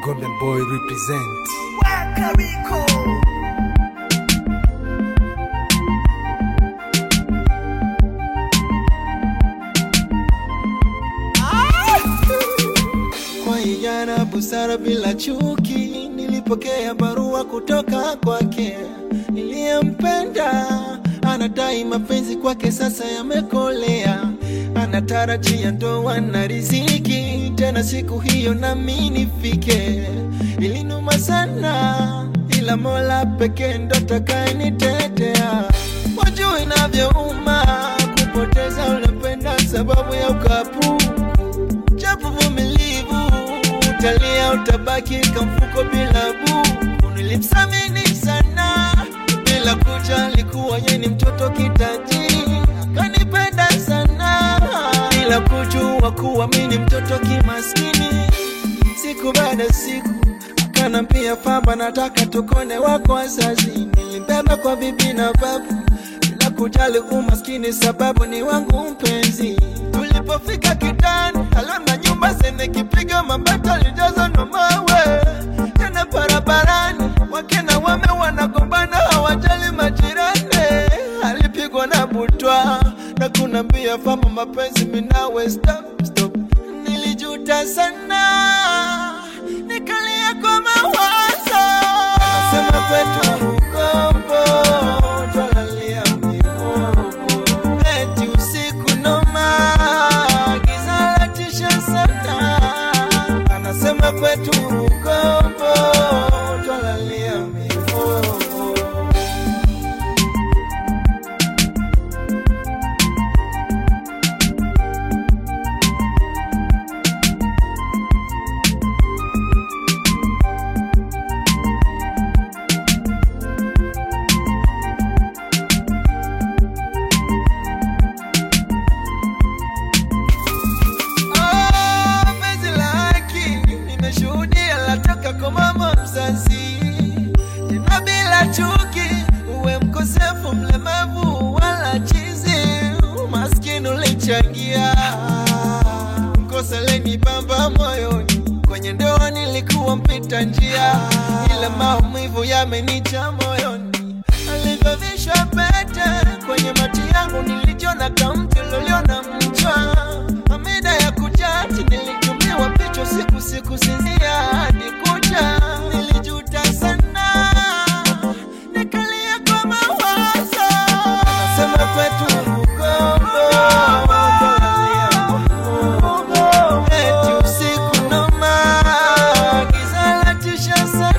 Golden Boy represent. Wakariko. Kwa ijana busara bila chuki, nilipokea barua kutoka kwake. Niliyempenda anadai mapenzi kwake sasa yamekolea, anatarajia ndoa na riziki, tena siku hiyo nami nifike. Ilinuma sana, ila Mola pekee ndo atakayenitetea. Wajua inavyouma kupoteza unapenda sababu ya ukapu japo vumilivu, utalia utabaki kamfuko bila buku. Nilimsamini sana bila kujali kuwa yeye ni mtoto kitajiri, akanipenda sana bila kujua kuwa mimi ni mtoto kimaskini. Siku baada ya siku akanambia kwamba nataka tukone wako wazazi. Nilimbeba kwa bibi na babu bila kujali umaskini, sababu ni wangu mpenzi. Tulipofika kitani, alama nyumba zenye kipiga mabati alijaza na mawe. Tena barabarani, wake na wame wanagombana, hawajali majirani. Alipigwa na butwa na kunambia kwamba mapenzi minawe stop, stop. Nilijuta sana, nikalia kwa mawazo. Sema kwetu Rugombo, twalalia mihogo. Eti usiku noma, giza latisha sana. Anasema kwetu Rugombo, twalalia mihogo. Oh, penzi la haki nimeshuhudia latoka kwa mama mzazi, tena bila chuki, uwe mkosefu, mlemavu wala chizi, maskini ulichangia kosa lenibamba moyoni, kwenye ndoa nilikuwa mpita njia, ila maumivu yamenicha moyoni alivyovishwa pete kwenye mati yangu nilijiona kamti loliona mchwa amida ya kujati nilitumiwa picha siku siku sinzia hadi kucha nilijuta sana nikalia kwa mawazo sema kwetu Rugombo eti usiku noma giza latisha sana